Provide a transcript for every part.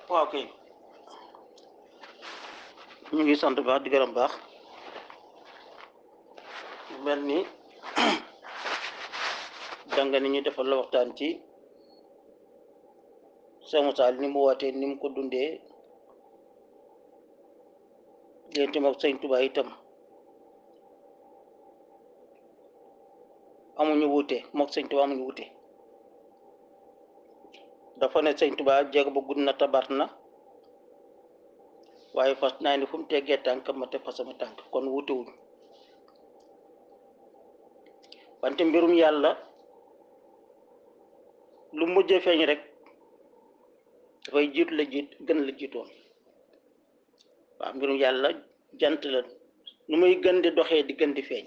waaw kay ñu ngi sant baax di gërëm baax mel ni jàng ni ñu defal la waxtaan ci Cheikh Moussa ni mu wootee ni mu ko dundee léegi moom sëñ Tuubaa itam amuñu wuute mook sëñ Tuubaa amuñu wuute dafa ne sëñ Tuubaa jéego ba gudd na tabaat na waaye fas naa ni fu mu teggee tànk ma te fa sama tànk kon wuute wuñ wante mbirum yàlla lu mujjee feeñ rek dafay jiitu la jiit gën la jiitoon waaw mbirum yàlla jant la nu muy gën di doxee di gën di feeñ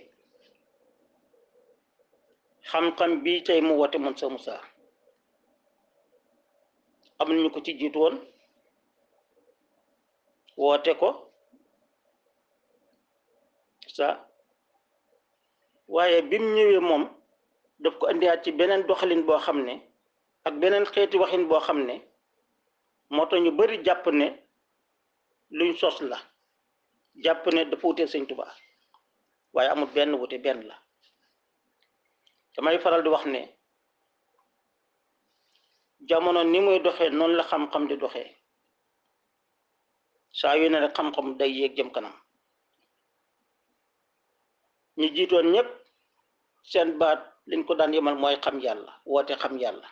xam-xam bii tey mu woote moom sa Moussa am nañu ko ci jiitu woon woote ko sa waaye bim ñëwee moom daf ko indiwaat ci beneen doxalin boo xam ne ak beneen xeeti waxin boo xam ne moo tax ñu bari jàpp ne luñ sos la jàpp ne dafa wutee sëñ Tuubaa waaye amul benn wute benn la damay faral di wax ne jamono ni muy doxee noonu la xam-xam di doxee saa yu ne rek xam-xam day yéeg jëm kanam ñu jiitoon ñépp seen baat liñ ko daan yemal mooy xam yàlla woote xam yàlla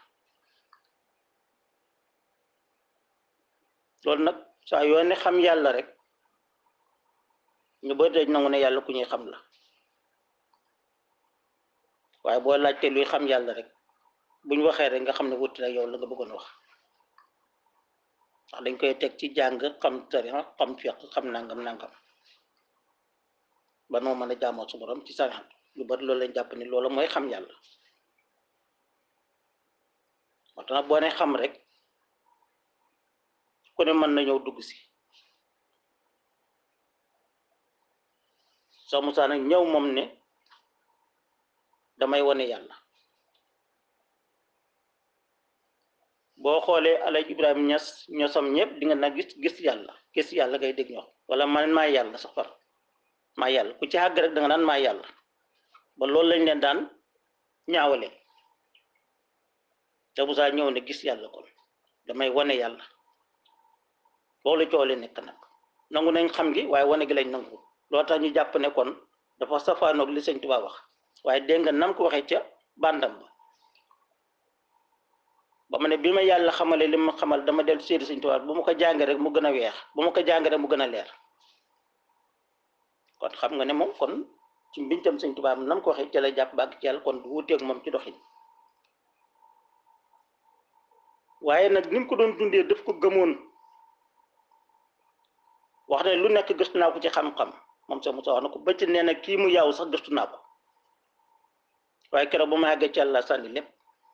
loolu nag saa yoo ne xam yàlla rek ñu bëri dañ nangu ne yàlla ku ñuy xam la waaye boo laajte luy xam yàlla rek buñ waxee rek nga xam ne wuti la yow la nga bëggoon wax ndax dañ koy teg ci jàng xam tarixa xam fiq xam nangam nangam ba noo mën a jaamoo su borom ci sarixat lu bari loolu lañ jàpp ni loolu mooy xam yàlla moo tax nag boo ne xam rek ku ne mën na ñëw dugg si Cheikh Moussa nag ñëw moom ne damay wane yàlla boo xoolee alaj Ibrahima Ñas ñosam ñëpp di nga nag gis gis yàlla gis yàlla ngay dégg ñoo wala man maa yàlla sax far maa yàlla ku ci àgg rek da nga naan maa yàlla ba loolu lañ leen daan ñaawale te Moussa ñëw ne gis yàlla kon damay wane yàlla loolu coole nekk nag nangu nañ xam gi waaye wane gi lañ nangu loo tax ñu jàpp ne kon dafa safaanoog li sëñ Tuubaa wax waaye dégg nga nam ko waxee ca bandam ba ba ma ne bi ma yàlla xamale li ma xamal dama del séeri sëñ Tuubaa bu ma ko jàngee rek mu gën a weex bu ma ko jàngee rek mu gën a leer kon xam nga ne moom kon ci mbintam sëñ Tuubaa nam ko waxee ca la jàpp ba ak ci yàlla kon du wuteeg moom ci doxin waaye nag ni mu ko doon dundee daf ko gëmoon wax ne lu nekk gëstu naa ko ci xam-xam moom sax Moussa wax na ko bëcc nee na kii mu yaaw sax gëstu naa ko waaye keroog ba ma àggee ci yàlla sànni lépp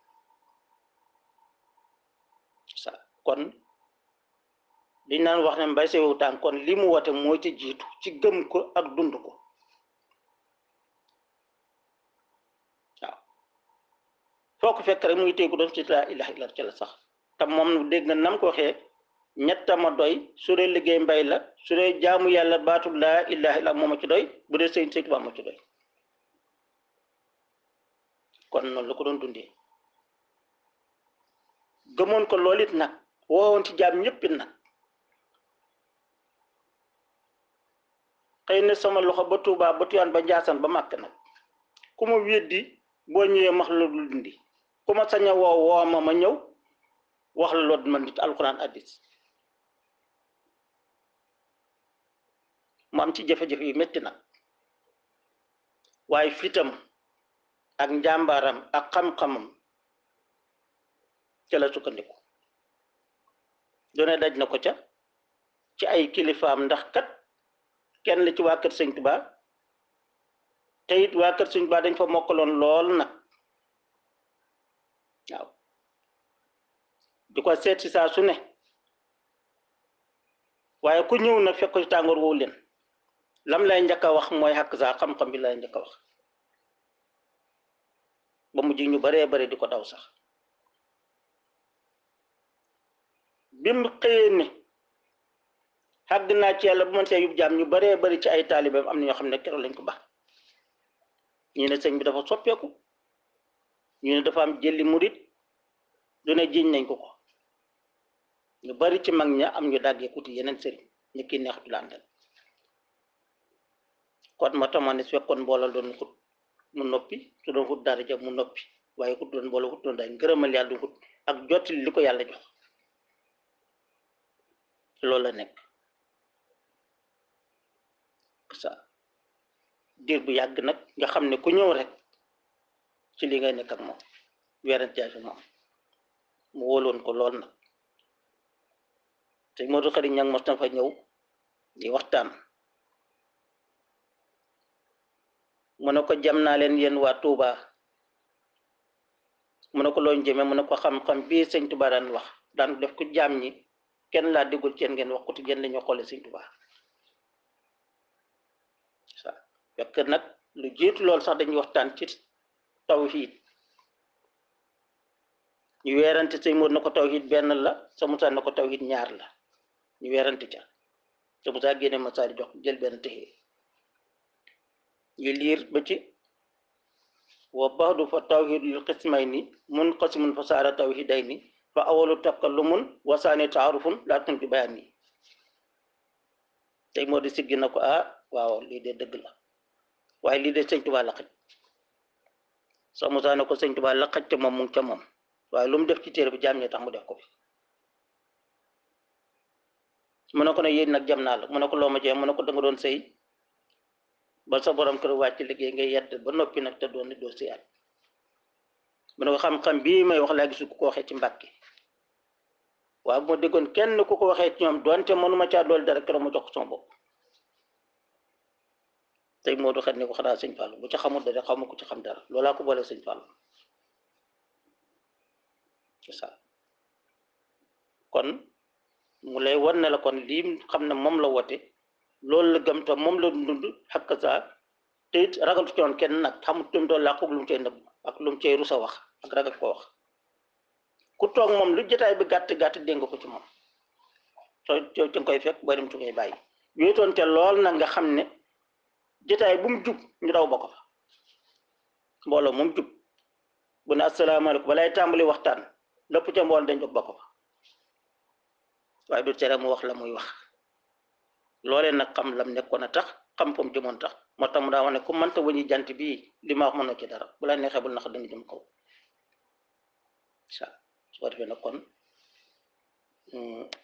sa kon liñ naan wax ne mbay sewu tànk kon li mu woote moo ci jiitu ci gëm ko ak dund ko waaw foo ko fekk rek mu ngi téye doon ci laa ilaha illa ci la sax te moom dégg nga nam ko waxee ñettama doy su dee liggéey mbay la su dee jaamu yàlla baatu laa ilaha illa mooma ci doy bu dee sëñ sëñ Tuubaa moo ci doy kon noonu la ko doon dundee gëmoon ko loolu it nag woowoon ci jaam ñëpp it nag xëy na sama loxo ba Tuubaa ba Tuyaan ba Njaasaan ba màkk nag ku ma weddi boo ñëwee max la lu dundi ku ma sañ a woo woo ma ma ñëw wax la loolu man nit alxuraan addis mu am ci jafe-jafe yu métti nag waaye fitam ak njàmbaaram ak xam-xamam ca la sukkandiku doone daj na ko ca ci ay kilifaam ndax kat kenn la ci waa kër sëñ Tuubaa te it waa kër sëñ Tuubaa dañ fa mokkaloon lool nag waaw di ko seet si saa su ne waaye ku ñëw nag fekk ko ci tàngoor woowu leen lam lay njëkk a wax mooy xàq saa xam-xam bi lay njëkk a wax ba mujj ñu baree bari di ko daw sax bi mu xëyee ne xàgg naa ci yàlla bu man see yub jaam ñu baree bari ci ay taalibeem am na ñoo xam ne keroog lañ ko baax ñu ne sëñ bi dafa soppeeku ñu ne dafa am jëlli murit du ne jiñ nañ ko ko ñu bari ci mag ña am ñu dàggee kuti yeneen sëriñ ñu kii neexatu la àndal kon moo tax ma ne su fekkoon mbooloo doon xut mu noppi su doon xut dara ja mu noppi waaye xut doon mbooloo xut doon daal ngërëmal yàlla du xut ak jottali li ko yàlla jox loolu la nekk ça diir bu yàgg nag nga xam ne ku ñëw rek ci li ngay nekk ak moom weerante ak moom mu wóoloon ko lool nag te Modou Khari ñang mos na fa ñëw di waxtaan mu ne ko jam naa leen yéen waa Touba mu ne ko looñ jëmee mu ne ko xam-xam bii sëñ Touba daan wax daan def ko jaam ñi kenn laa déggul ci yéen ngeen wax ko te yéen la ñu xoole sëñ Touba sa fekk nag lu jiitu loolu sax dañuy waxtaan ci tawhid ñu weerante sëñ Modou na ko tawhid benn la sa Moussa na ko tawhid ñaar la ñu weerante ca sa Moussa génne Moussa di jox jël benn téye ñu liir ba ci wa baxdu fa tawhidul qismayni munqasimun fa saara tawhidayni fa awalu takallumun wa saani taarufun laa tunki bayaan yi tey moo di siggi na ko ah waaw lii de dëgg la waaye lii de sëñ Tuubaa la xaj sa Moussa ne ko sëñ Tuubaa la xaj te moom mu ngi ca moom waaye lu mu def ci téere bi jaam ñi tax mu def ko fi mu ne ko ne yéen nag jam naa la mu ne ko loo ma jee mu ne ko da nga doon sëy ba sa borom kër wàcc liggéey ngay yedd ba noppi nag te doon ni doo si at mu ne ko xam-xam bii may wax laa gisu ku ko waxee ci mbàkki waaw bu ma déggoon kenn ku ko waxee ci ñoom doonte mënuma caa dool dara keroog ma jox ko sama bopp tey moo du xet ni ko xanaa sëñ Fallou bu ci xamul dara xaw ma ko ci xam dara loolaa ko boole sëñ Fallou c'est ça kon mu lay wan ne la kon lii xam ne moom la wote loolu la gëm te moom la dund xakk saa te it ragal ci woon kenn nag xamut lu mu doon làqu lu mu cay nëbb ak lu mu cay rusa wax ak ragal ko wax ku toog moom lu jotaay bi gàtt gàtt dégg nga ko ci moom soo soo ci nga koy fekk boo dem ci ngay bàyyi wéetoon te lool nag nga xam ne jotaay bu mu jub ñu daw ba ko fa mbooloo moom jub bu ne asalaamaaleykum balay tàmbali waxtaan lépp ca mbool dañ jóg ba ko fa waaye du tere mu wax la muy wax loolee nag xam lam nekkoon a tax xam fam jëmoon tax moo tax mu daa wax ne ku mënta wëñi jant bii li ma wax mënoo ci dara bu la neexee bul nax danga jëm kaw sa su ko defee nag kon